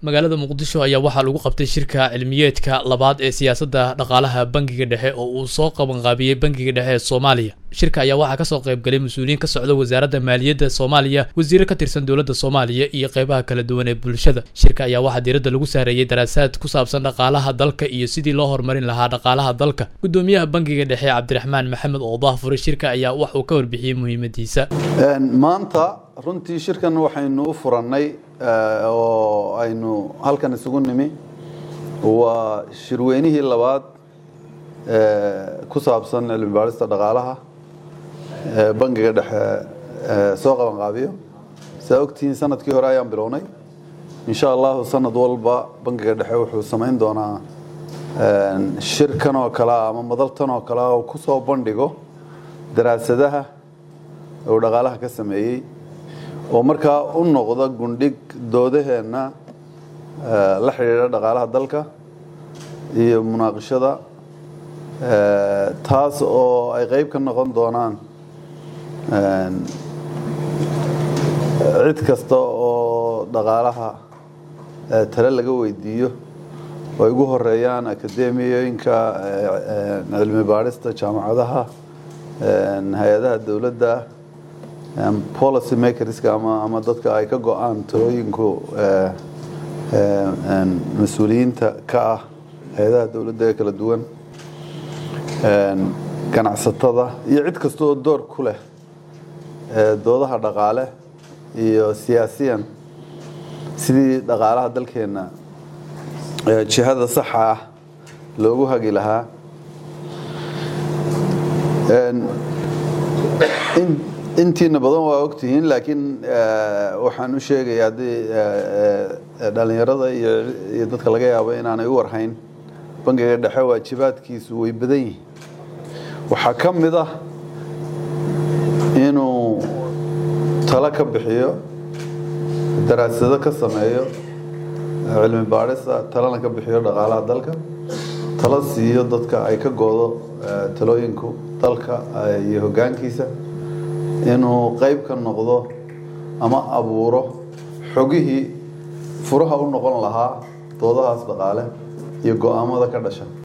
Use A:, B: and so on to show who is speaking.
A: magaalada muqdisho ayaa waxaa lagu qabtay shirka cilmiyeedka labaad ee siyaasadda dhaqaalaha bangiga dhexe oo uu soo qabanqaabiyey bangiga dhexe ee soomaaliya shirka ayaa waxaa kasoo qaybgalay mas-uuliyiin ka socda wasaaradda maaliyadda soomaaliya wasiiro ka tirsan dowladda soomaaliya iyo qeybaha kala duwan ee bulshada shirka ayaa waxaa diiradda lagu saareeyey daraasaad ku saabsan dhaqaalaha dalka iyo sidii loo horumarin lahaa dhaqaalaha dalka gudoomiyaha bangiga dhexe cabdiraxmaan maxamed oodaah fure shirka ayaa wax uu ka warbixiyey muhiimadiisa
B: maanta runtii shirkan waxaynu u furannay oo aynu halkan isugu nimi waa shirweynihii labaad ku saabsan cilmi baarista dhaqaalaha bangiga dhexe soo qabanqaabiyo saa ogtihiin sanadkii hore ayaan bilownay insha allahu sanad walba bangiga dhexe wuxuu samayn doonaa shirkan oo kale ama madaltan oo kale oo ku soo bandhigo daraasadaha uu dhaqaalaha ka sameeyey oo markaa u noqda gundhig doodaheenna la xidhiidha dhaqaalaha dalka iyo munaaqishada taas oo ay qeyb ka noqon doonaan cid kasta oo dhaqaalaha tale laga weydiiyo oo ay ugu horeeyaan akademiyooyinka cilmi baadhista jaamacadaha hay-adaha dowladda policy makerska ama dadka ay ka go-aan talooyinku mas-uuliyiinta ka ah hay-adaha dowladda ee kala duwan ganacsatada iyo cid kasta oo door ku leh doodaha dhaqaale iyo siyaasiyan sidii dhaqaalaha dalkeenna jihada saxa ah loogu hagi lahaa intiina badan waa ogtihiin laakiin waxaan u sheegaya haddii dhalinyarada iyo dadka laga yaabo inaanay u warhayn bangiga dhexe waajibaadkiisu way badan yihiin waxaa ka mid ah inuu talo ka bixiyo daraasado ka sameeyo cilmi baadhista talana ka bixiyo dhaqaalaha dalka talo siiyo dadka ay ka goodo talooyinku dalka iyo hoggaankiisa inuu qeyb ka noqdo ama abuuro xogihii furaha u noqon lahaa doodahaas dhaqaale iyo go-aamada ka dhasha